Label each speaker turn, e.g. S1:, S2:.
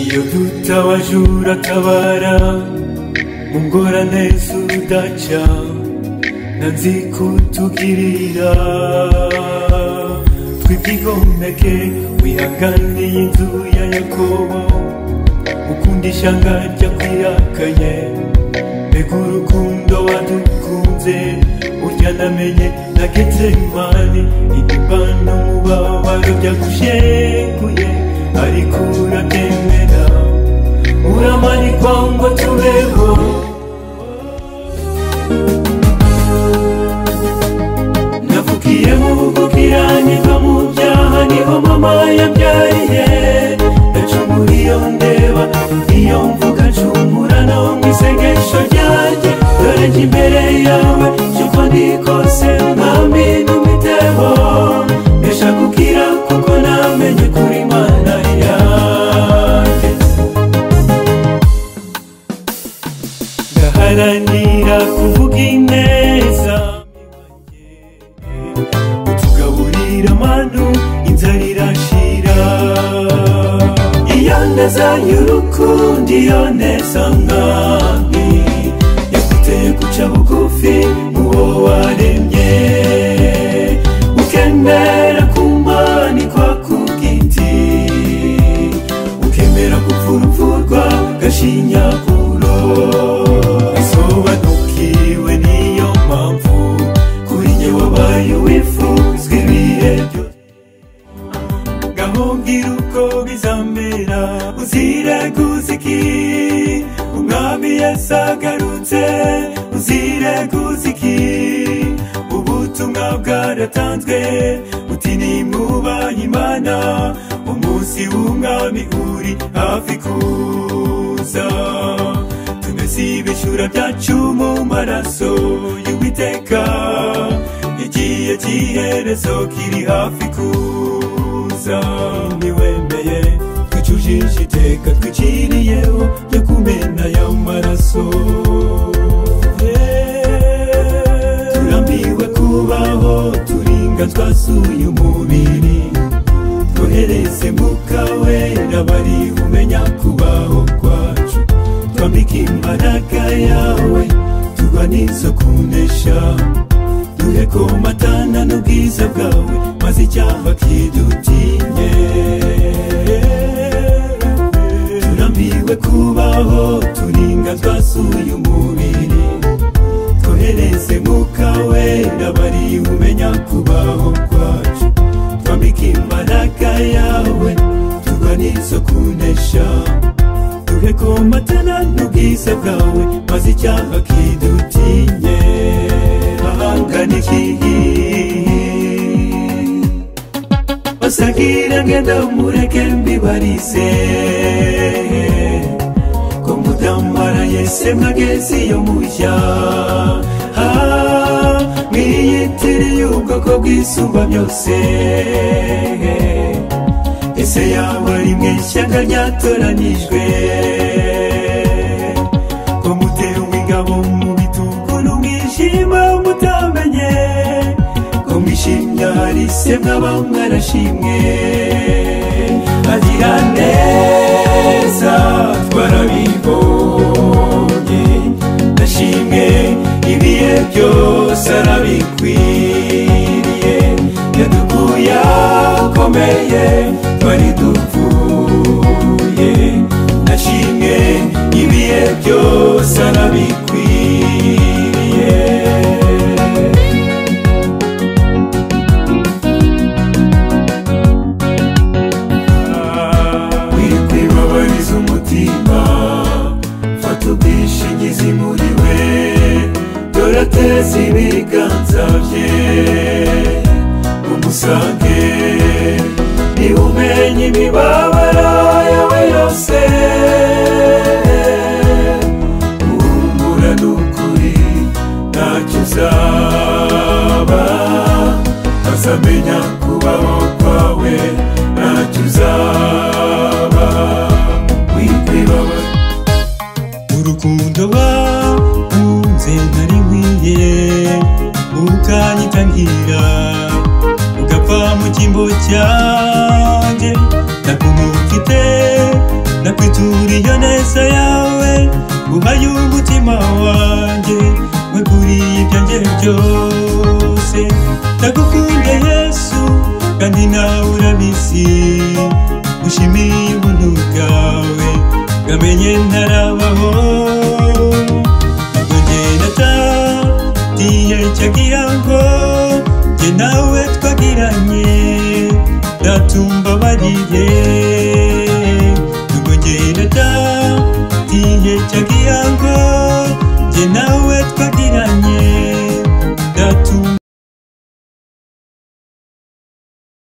S1: iyo duta abajura akabara mu ngorane z'udaca na nzikutugirira twibyigomeke wihanganiye inzu ya yakobo ukunda ishyanga ry'akwihakanye mbega urukundo wadukunze urya namenye na getsemani igipano mubabaro byagushekuye ariko urabyemera uramanikwa ngo tubeho navukiye mu bugukira niva mu byaha niho mama yabyariye ndacumura iyo ndeba iyo mvuga ncumura no mu isengesho ryanjye dore njye imbere yawe cyumva ndikose mwami ntumiteho mbesha gukira kuko namenye kuri mana yanjye ndaharanira kuvuga ineza utugaburira amanu inzara irashira iyo neza y'urukundo iyo neza mwami yaguteye guca bugufi uwo waremye ukemera kumanikwa ku giti ukemera gupfurupfurwa gashinyaguro isobanukiwe niyo mpamvu kuri njye wabaye uwifuzwa ibihe byose ngahubwira uko bizamera uzire guziki umwami yasagarutse uzire guziki ubutumwa bwaratanzwe buti nimwubaha imana umunsi w'umwami uri hafi kuza tumese ibishura byacu mu maraso y'uwiteka igihe cy'iherezo kiri hafi kuza niwemeye twicujije iteka twiciriyeho ryo kumena ayo maraso Yeah. turambiwe kubaho turinga twasuye umubiri twohereze mu kawera bari umenya kubaho kwacu twambika imbaraga yawe turwanizo kunesha duhe komatana n'ubwiza bwawe maze icyaha kidutinye turambiwe kubaho turinga twasuye umubiri twohereze mwuka wera bari umenya kubaho kwacu twambika imbaraga yawe turwanizo kunesha duhe komatana n'ubwiza bwawe maze icyaha kidutinye ahangana ikihi basagire ngenda mureke mbibarize ko mudamara yese mwageze iyo mujya Ah, mwiyitiriye ubwoko bwisumba byose ese yaba ari mwe ishyanga ryatoranijwe ko mutewe ingabo mu bitugu n'umwijima mutamenye ko mwishimye hari se mwaba mwarashimwe agira neza twarabibonye ndashimwe ibihe byose arabikwiriye yadukuye akomeye twari dupfuye ndashimwe ibihe byose arabikwiriye wikwibabariza umutima fata ubwishingizi muri we dore ateza ibiganza bye umusange niba umenya imibabaro yawe yose uhumura n'ukuri ntacyo uzaba azamenya kubaho kwawe ntacyo uzaba wikwibabara urukundo wakunze nari nkwiye ukanyita nkira ugapfa mu cyimbo cyanjye ndakumbuka nguma y'umutima wanjye weguriye ibyanjye byose ndagukunda yesu kandi nawe urabizi ushimiye ubuntu bwawe ngamenye ntarabaho